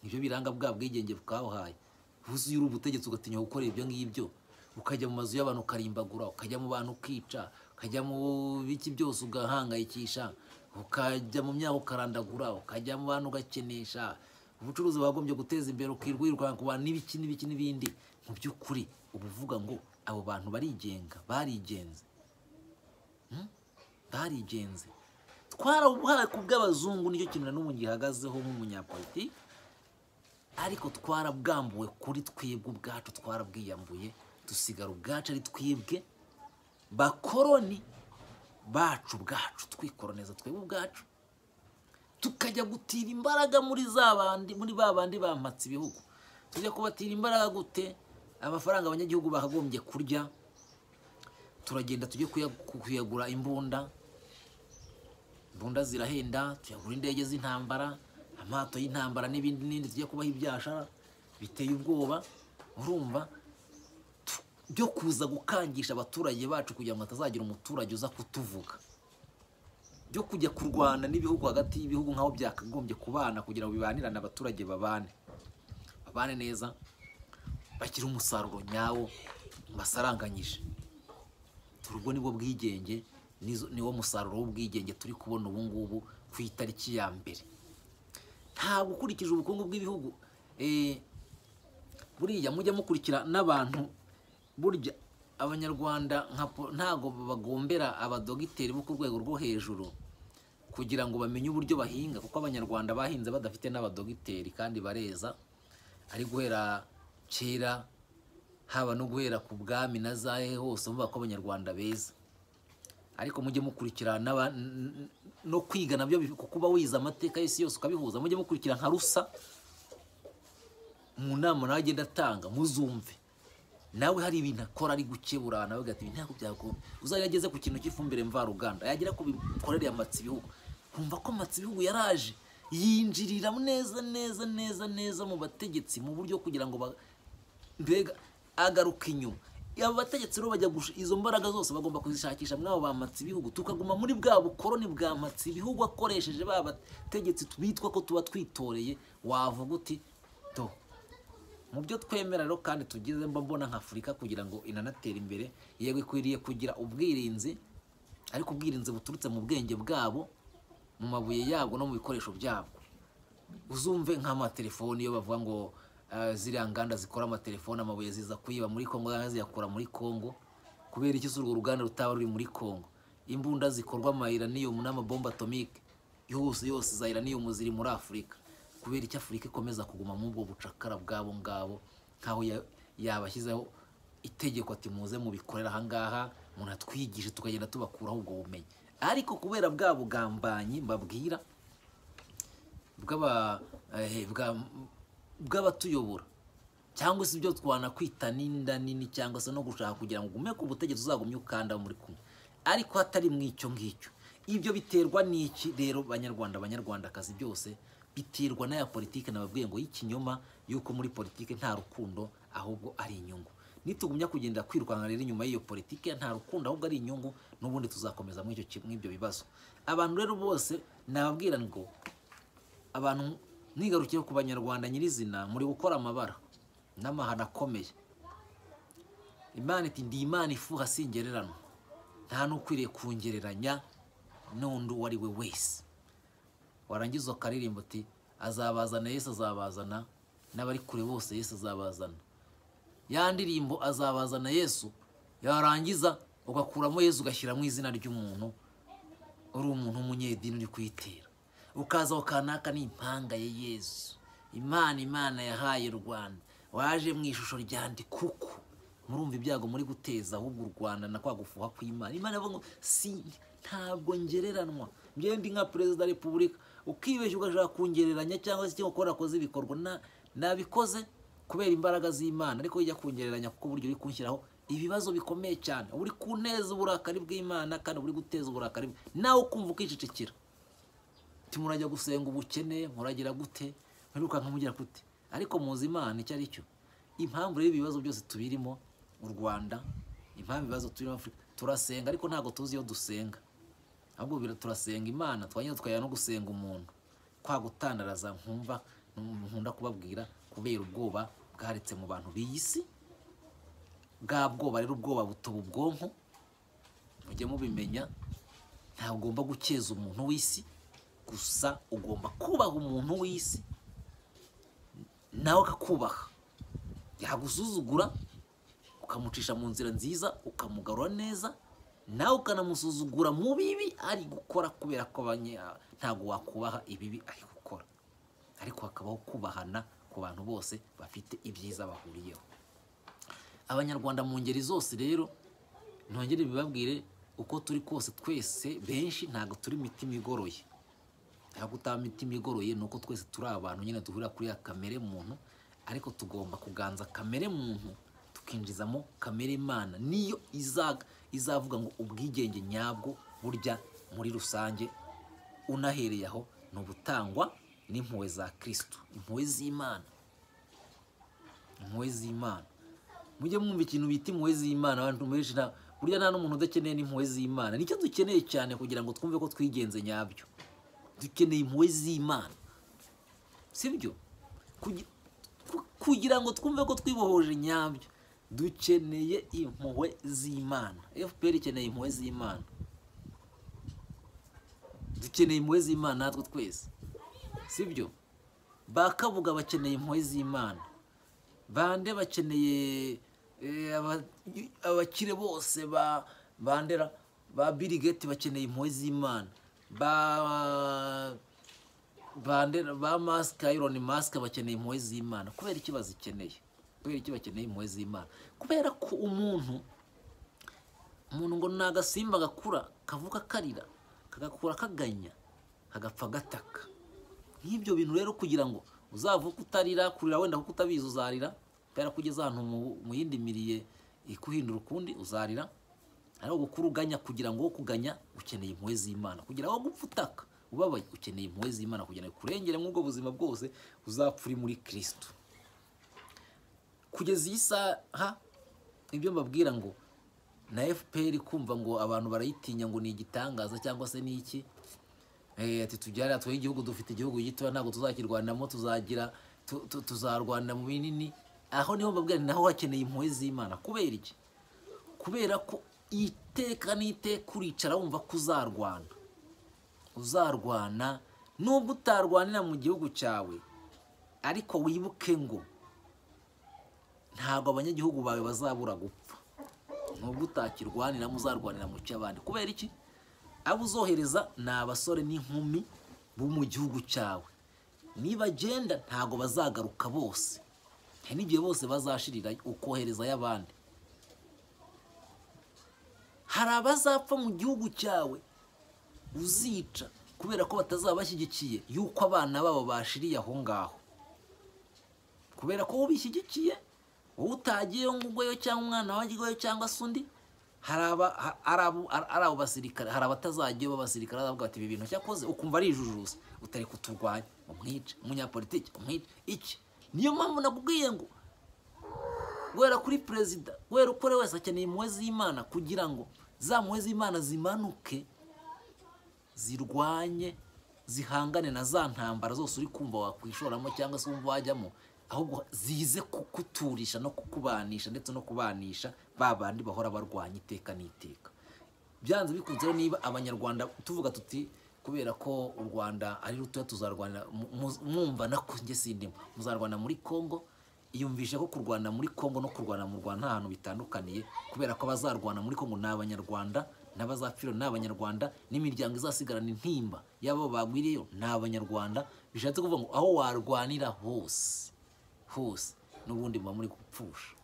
nibyo biranga bwa bwigenge bwahaye wuzuye uri ubutegetsi ugatinya gukorera ibyo ngibyo ukajya mu mazu y'abantu ukarimbagura ukajya mu bantu ukica ukajya mu biki byose ugahangayikisha ukajya mu myaka ukarandagura ukajya mu bantu ugakenesha ubucuruzi bagombye guteza imbere ukirwa yirukanka ku bantu n'ibiki n'ibiki n'ibindi mu by'ukuri uba uvuga ngo abo bantu barigenga barigenze barigenze twarabuhaye ku bw'abazungu nicyo kintu na n'ubu ngihagazeho nk'umunyapolitiki ariko twarabwambuwe kuri twebwe ubwacu twarabwiyambuye dusigara ubwacu ari twebwe bakoroni bacu ubwacu twikoroniza twebwe ubwacu tukajya gutira imbaraga muri za bandi muri ba bandi bampatse ibihugu tujya kubatira imbaraga gute amafaranga abanyagihugu bakagombye kurya turagenda tujye kuya- kuyagura imbunda imbunda zirahenda tuyagura indege z'intambara amato y'intambara n'ibindi n'ibindi tujya kubaho ibyashara biteye ubwoba urumva Tu- byo kuza gukangisha abaturage bacu kugira ngo hatazagira umuturage uza kutuvuga byo kujya kurwana n'ibihugu hagati y'ibihugu nk'aho byakagombye kubana kugira ngo bibanirane abaturage babane babane neza bagire umusaruro nyawo basaranganyije ubwo ni bwo bwigenge nizo- niwo musaruro w'ubwigenge turi kubona ubu ngubu ku itariki ya mbere ntabwo ukurikije ubukungu bw'ibihugu eh, buriya mujya mukurikira n'abantu burya abanyarwanda nka po- ntabwo bagombera abadogiteri bo ku rwego rwo hejuru kugira ngo bamenye uburyo bahinga kuko abanyarwanda bahinze badafite n'abadogiteri kandi bareza ari guhera kera haba no guhera ku bwami na zahe hose muvuga ko abanyarwanda beza ariko mujye mukurikira n'aba- n- n- no kwiga nabyo bif- kuko uba wize amateka y'isi yose ukabihuza mujye mukurikira nka rusa mu nama nawe agenda atanga muzumve nawe hari ibintu akora ari gukebura nawe ugahita ibi ntabwo byagomba uzajya ageze ku kintu cy'ifumbire mvaruganda yagera ku bikorere amatsi ibihugu kumva ko amatsi ibihugu yaraje yinjirira neza neza neza neza mu bategetsi mu buryo kugira ngo ba- mbega agaruka inyuma abo bategetsi rero bajya gush- izo mbaraga zose bagomba kuzishakisha mwabo bamatse ibihugu tukaguma muri bwa bukoroni bwamatse ibihugu akoresheje ba bategetsi bitwa ko tuba twitoreye wavuga uti do mu byo twemera rero kandi tugize mba mbona nka afurika kugira ngo inanatera imbere yego ikwiriye kugira ubwirinzi ariko ubwirinzi buturutse mu bwenge bwabo mu mabuye yabwo no mu bikoresho byabwo uzumve nk'amatelefoni iyo bavuga ngo eh, ziriya nganda zikora amatelefoni amabuye ziza kuyiba muri kongo cyangwa ziyakura muri kongo kubera iki si urwo ruganda rutaba ruri muri kongo imbunda zikorwa amayiraniyomu n'amabomba atomike yose yose za iraniyomu ziri muri afurika kubera icyo afurika ikomeza kuguma muri ubwo bucakara bwabo ngabo nk'aho ya- yabashyizeho itegeko ati muze mubikorera ahangaha umuntu atwigishe tukagenda tubakuraho ubwo bumenyi ariko kubera bwa bugambanyi mbabwira bw'aba- eh, bwa- bw'abatuyobora cyangwa se ibyo twanakwita n'inda nini cyangwa se no gushaka kugira ngo ugume ku butegetsi uzagumye ukanda muri kumwe ariko hatari mu icyo ngicyo ibyo biterwa n'iki rero banyarwanda banyarwandakazi byose biterwa n'aya politiki nababwiye ngo y'ikinyoma y'uko muri politiki nta rukundo ahubwo ari inyungu nitugumya kugenda kwirukanka rero inyuma y'iyo politiki nta rukundo ahubwo ari inyungu n'ubundi tuzakomeza muri icyo ki- muri ibyo bibazo abantu rero bose nababwira ngo abantu mwigarukiye ku banyarwanda nyirizina muri gukora amabara n'amahano akomeye imana iti ndi imana ifuha singereranwa nta n'ukwiriye kungereranya n'undi uwo ari we wese warangiza ukaririmba uti azabazana yesu azabazana n'abari kure bose yesu azabazana ya ndirimbo azabazana yesu yarangiza ugakuramo yesu ugashyiramo izina ry'umuntu uri umuntu w'umunyedini uri kuyitera ukaza ukanaka n'impanga ya yesu imana imana yahaye u rwanda waje mu ishusho ryandi kuko murumva ibyago muri guteza ahubwo u rwanda na kwa gufuha kw'imana imana ivuga ngo si ntabwo ngereranwa njyewe ndi nka perezida wa repubulika ukibeshya ugashaka kungereranya cyangwa se icyo ukora akoze ibikorwa na- nabikoze kubera imbaraga z'imana ariko ujya kungereranya kuko uburyo uri kunshyiraho ibibazo bikomeye cyane uba uri kuneza uburakari bw'imana kandi uba uri guteza uburakari bwe. nawe ukumva ukicecekera timurajya gusenga ubukene muragira gute mwirukanka mugira gute ariko muzi imana icyo ari cyo impamvu rero ibibazo byose tubirimo mu rwanda impamvu ibibazo turimo afurika turasenga ariko ntabwo tuzi iyo dusenga ahubwo bira- turasenga imana twangira twajya no gusenga umuntu kwa gutandaraza nkumva nkunda kubabwira kubera ubwoba bwaretse mu bantu b'iyi si bwa bwoba rero ubwoba butoba ubwonko mujye mubimenya ntabwo ugomba gukeza umuntu w'isi gusa ugomba kubaha umuntu w'isi nawe akakubaha yagusuzugura ukamucisha mu nzira nziza ukamugarura neza nawe ukanamusuzugura mu bibi ari gukora kubera ko abanye- ntabwo wakubaha ibibi ari gukora ariko hakabaho kubahana ku bantu bose bafite ibyiza bahuriyeho abanyarwanda mu ngeri zose rero ntongere bibabwire uko turi kose twese benshi ntabwo turi imitima igoroye ntabwo utaba imitima igoroye ni uko twese turi abantu nyine duhurira kuri ya kamere muntu ariko tugomba kuganza kamere muntu tukinjizamo kamere imana niyo izaga izavuga ngo ubwigenge nyabwo burya muri rusange unahereye aho ni ubutangwa n'impuhwe za kirisitu impuhwe z'imana impuhwe z'imana mujye mwumva ikintu bita impuhwe z'imana abantu benshi nta burya nta n'umuntu udakeneye n'impuhwe z'imana nicyo dukeneye cyane kugira ngo twumve ko twigenze nyabyo dukeneye impuhwe z'imana sibyo Kugi- ku- kugira ngo twumve ko twibohoje nyabyo dukeneye impuhwe z'imana fpr ikeneye impuhwe z'imana dukeneye impuhwe z'imana natwe twese sibyo bakavuga bakeneye impuhwe z'imana bande bakeneye eh, aba- abakire bose ba bandera ba birigeti bakeneye impuhwe z'imana ba bandera ba masike ironi masike bakeneye impuhwe z'imana kubera iki bazikeneye kubera iki bakeneye impuhwe z'imana kubera ko umuntu umuntu ngo ni agasimba gakura kavuka karira kagakura kaganya kagapfa gataka nk'ibyo bintu rero kugira ngo uzavuke utarira kurira wenda kuko utabizi uzarira kubera ko ugeze ahantu mu- mu yindi miriye ikuhindura ukundi uzarira ari gukura uganya kugira ngo wo kuganya ukeneye impuhwe z'imana kugira ngo gupfa utaka ubabaye ukeneye impuhwe z'imana kugira ngo ikurengere nk'ubwo buzima bwose uzapfa uri muri kirisitu kugeza iyi saha ibyo mbabwira ngo na fpr kumva ngo abantu barayitinya ngo ni igitangaza cyangwa se ni iki Eh, ati tujyane twoye igihugu dufite igihugu gitoya ntabwo tuzakirwanamo tuzagira tu- tu- tuzarwanira mu binini aho niho mbabwira naho hakeneye impuhwe z'imana kubera iki kubera ko iteka n'iteka uricara wumva ko uzarwana uzarwana nubwo utarwanira mu gihugu cyawe ariko wibuke ngo ntabwo abanyagihugu bawe bazabura gupfa nubwo utakirwaniramo uzarwanira mu cy'abandi kubera iki abo uzohereza ni abasore n'inkumi bo mu gihugu cyawe nibagenda ntabwo bazagaruka bose hari n'igihe bose bazashirira ukohereza ay'abandi hari abazapfa mu gihugu cyawe uzica kubera ko batazaba bashyigikiye yuko abana babo bashiriye aho ngaho kubera ko ubishyigikiye wowe utagiyeyo ngweyo cyangwa umwana wajyayo cyangwa se undi hari aba- ha- hari abo- hari- hari abo basirikare hari abatazagiyeyo b'abasirikare bazavuga bati ibi bintu cyakoze ukumva ari ijujuzi utari kuturwanya umwice umunyapolitiki umwice iki niyo mpamvu nakubwiye ngo guhera kuri perezida guhera uko uri wese akeneye impuhwe z'imana kugira ngo za mpuhwe z'imana zimanuke zirwanye zihangane na za ntambara zose uri kumva wakwishoramo cyangwa se wumva wajyamo ahubwo zize kukuturisha no kukubanisha ndetse no kubanisha ba bandi bahora barwanya iteka n'iteka byanze bikunze rero niba abanyarwanda tuvuga tuti kubera ko u rwanda ari rutoya tuzarwanira mu- mu- mwumva nako njye sindimo muzarwana muri congo iyumvisha ko kurwana muri congo no kurwana mu rwanda nta hantu bitandukaniye kubera ko abazarwana muri congo ni abanyarwanda n'abazapfira ni abanyarwanda n'imiryango izasigarana intimba y'abo bagwiriyeyo ni abanyarwanda bishatse kuvuga ngo aho warwanira hose hose n'ubundi muba muri gupfusha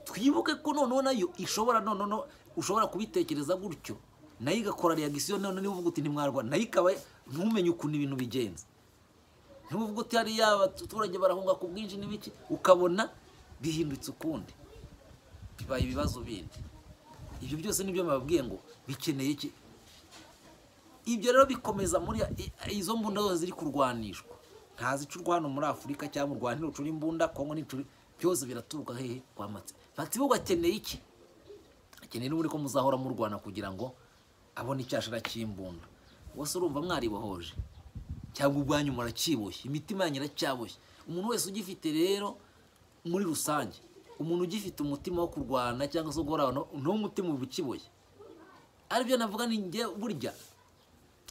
twibuke ko noneho nayo ishobora noneho ushobora kubitekereza gutyo nayo igakora reagisiyo noneho niba uvuga uti ntimwarwana nayo ikaba ntumenye ukuntu ibintu bigenza ntuvuga uti hariya abaturage barahunga ku bwinshi n'ibiki ukabona bihindutse ukundi bibaye ibibazo bindi ibyo byose nibyo mbabwiye ngo bikeneye iki ibyo rero bikomeza muri izo mbunda zose ziri kurwanishwa nta zicurwa hano muri afurika cyangwa mu rwanda ntirucura imbunda kongo ntirucura byose biraturuka hehe kwa matsiko matsiko akeneye iki akeneye n'ubundi ko muzahora murwana kugira ngo abone icyashara cy'imbunda ubwo se urumva mwaribohoje cyangwa ubwanyu murakiboshye imitima yanyu iracyaboshye umuntu wese ugifite rero muri rusange umuntu ugifite umutima wo kurwana cyangwa se wo guhora abantu n'umutima uba ukiboshye aribyo navuga ni njye burya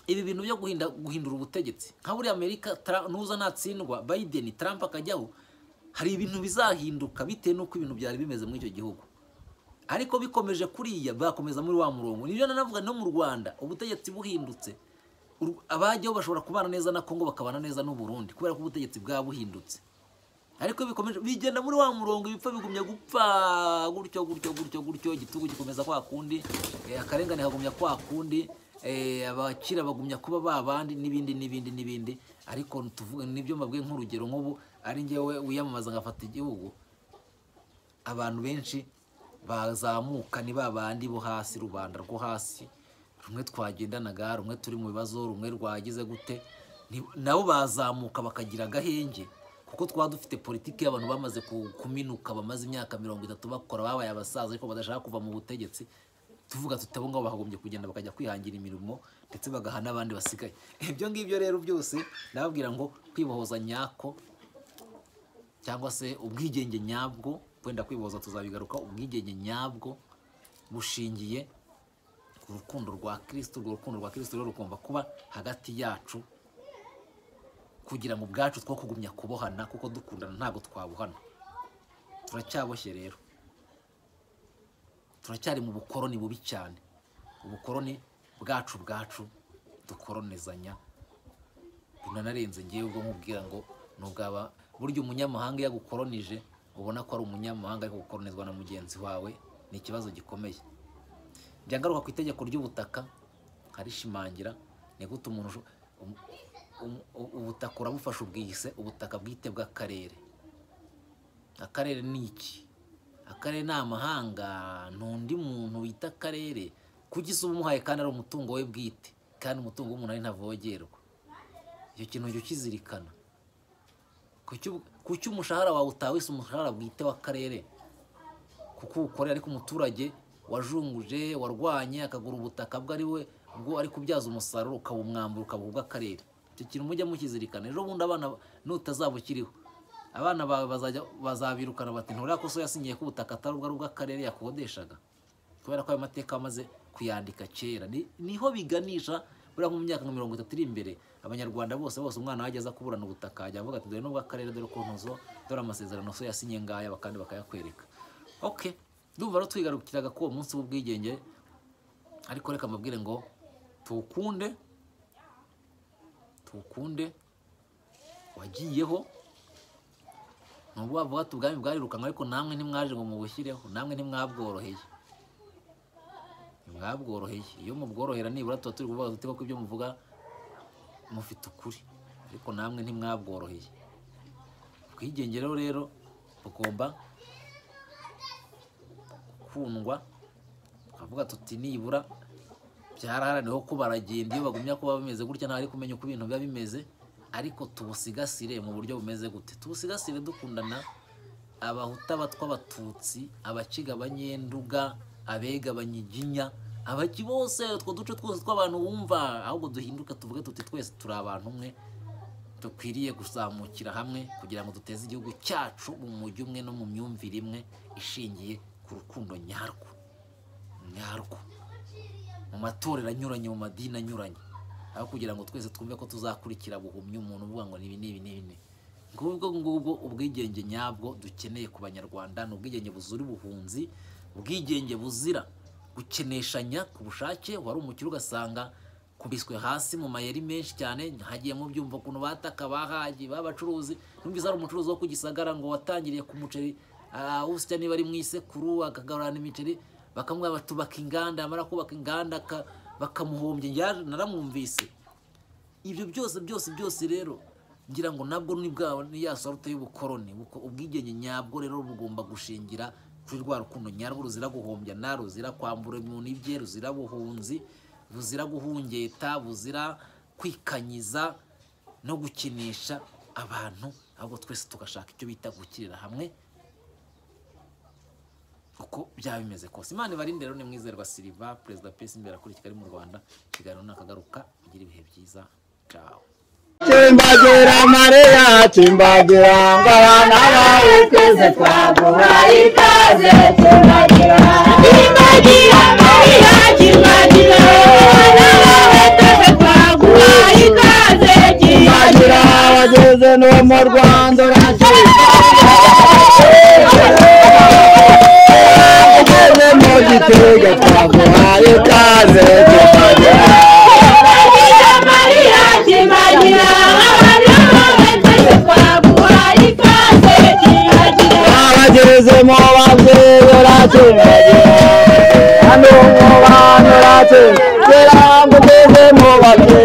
ibi bintu byo guhinda- guhindura ubutegetsi nka buriya amerika Tra- nuza natsindwa biden trump akajyaho hari ibintu bizahinduka bitewe n'uko ibintu byari bimeze muri icyo gihugu ariko bikomeje kuriya bakomeza muri wa murongo nibyo nanavuga no mu rwanda ubutegetsi buhindutse Uru- abajyaho bashobora kubana neza na kongo bakabana neza n'uburundi kubera ko ubutegetsi bwaba buhindutse ariko bikomeje bigenda muri wa murongo ibipfa bigumya gupfa gutyo gutyo gutyo gutyo igitugu gikomeza kwa kundi eh, akarengane kagumya kwa kundi eh, abakira bagumya kuba babandi n'ibindi n'ibindi n'ibindi ariko tuvuge nibyo mbabwiye nk'urugero nk'ubu ari njyewe wiyamamaza ngafata igihugu abantu benshi bazamuka ni ba bandi bo hasi rubanda rwo hasi rumwe twagendanaga rumwe turi mu bibazo rumwe rwagize gute ni- nabo bazamuka bakagira agahenge kuko twaba dufite politiki y'abantu bamaze ku- kuminuka bamaze imyaka mirongo itatu bakora babaye abasaza ariko badashaka kuva mu butegetsi tuvuga tutabo ngabo bagombye kugenda bakajya kwihangira imirimo ndetse bagaha n'abandi basigaye ibyo ngibyo rero byose ndababwira ngo kwibohoza nyako cyangwa se ubwigenge nyabwo wenda kwiboza tuzabigaruka ubwigenge nyabwo bushingiye ku rukundo rwa kirisito urwo rukundo rwa kirisito rero rugomba kuba hagati yacu kugira ngo ubwacu two kugumya kubohana kuko dukundana ntabwo twabohana turacyaboshye rero turacyari mu bukoroni bubi cyane ubukoroni bwacu bwacu dukoronezanya bunanarenze ngewe ubwo nkubwira ngo nubwaba burya umunyamahanga iyo agukoronije ubona ko ari umunyamahanga ariko gukoronizwa na mugenzi wawe ni ikibazo gikomeye njya ngaruka ku itegeko ry'ubutaka nkarishimangira ni gute umuntu usho- um- um- u- ubutaka urabufasha ubwise ubutaka bwite bw'akarere akarere ni iki akarere ni amahanga ntundi muntu wita akarere kugisa uba umuhaye kandi ari umutungo we bwite kandi umutungo w'umuntu ari ntavogerwa icyo kintu jya ukizirikana Kuki ubu- kuki umushahara wawe utawise umushahara bwite w'akarere kuko uwukorera ariko umuturage wajunguje warwanye akagura ubutaka bwe ari we ubwo ari kubyaza umusaruro ukaba umwambaro ukaba ubw'akarere icyo kintu mujya mukizirikana ejo bundi abana nutazaba ukiriho abana bawe bazajya bazabirukana bati nturiya ko so yasinyiye ko ubutaka atari ubwo ari ubw'akarere yakodeshaga kubera ko ayo mateka bamaze kuyandika kera Ni- niho biganisha buriya nko mu myaka nka mirongo itatu iri imbere abanyarwanda bose bose umwana wajya aza kuburana ubutaka ajya avuga ati dore n'ubw'akarere dore ko ntuzo dore amasezerano so yasinye ngaya bakandi bakayakwereka ok ndumva rero twigarukiraga ko uwo munsi w'ubwigenge ariko reka mbabwire ngo tuwukunde tuwukunde wagiyeho ni ubwo bavuga ati ubwami bwarirukanwe ariko namwe ntimwaje ngo mubushyireho namwe ntimwabworoheye bwabworoheye iyo mubworohera nibura tuba turi kuvuga tuti ko ibyo muvuga mufite ukuri ariko namwe ntimwabworoheye ubwigenge rero bugomba gukundwa tukavuga tuti nibura byaraharaniwe ko baragenda iyo bagumya kuba bimeze gutya ntabwo ari kumenya uko ibintu biba bimeze ariko tubusigasire mu buryo bumeze gute tubusigasire dukundana abahuta abatwa abatutsi abaciga abanyenduga abega abanyiginya abaki bose utwo duce twose tw'abantu wumva ahubwo duhinduke tuvuge tuti twese turi abantu umwe dukwiriye kuzamukira hamwe kugira ngo duteze igihugu cyacu mu mujyi umwe no mu myumvire imwe ishingiye ku rukundo nyarwo nyarwo mu matorero anyuranye mu madini anyuranye aho kugira ngo twese twumve ko tuzakurikira buhumye umuntu uvuga ngo nibi nibi nibi nibi ngubwo ngubwo ubwigenge nyabwo dukeneye ku banyarwanda ni ubwigenge buzira ubuhunzi ubwigenge buzira gukeneshanya ku bushake wari umukire ugasanga kubiswe hasi mu mayeri menshi cyane hagiye mu byumva ukuntu bataka bahaye b'abacuruzi numvise hari umucuruzi wo ku gisagara ngo watangiriye ku muceri ah, usya niba ari mu isekuru akagarurana imiceri bakamuha batubaka inganda amara kubaka inganda aka- bakamuhombya Njya- naramwumvise ibyo byose byose byose rero ngira ngo nabwo ni bwa ni ya sorute y'ubukoroni Uko- ubwigenge nyabwo rero bugomba gushingira kuri rwa rukundo nyarwo ruzira guhombya na ruzira kwambura umuntu ibye ruzira buhunzi ruzira guhungeta buzira kwikanyiza no gukinisha abantu ahubwo twese tugashaka icyo bita gukirira hamwe uko byaba bimeze kose imana ibarinde rero ni mwizerwa siriva perezida pesi imbere kuri kigali mu rwanda ikiganiro nakagaruka igira ibihe byiza cawo Chimbagira Maria, chimbagira ngo abana bawe twese twaguha ikaze kimbagira kimbagira mariya kimbagira abana bawe twese twaguha ikaze Chimbagira kimbagira abageze no mu Rwanda urageze mu Gitega twaguha ikaze chimbagira kimbagira mariya kimbagira abana bawe twese twaguha ikaze kimbagira abageze mu babyeyi urachimbagira hano mu bantu urachimbagira ngo ugeze mu babyeyi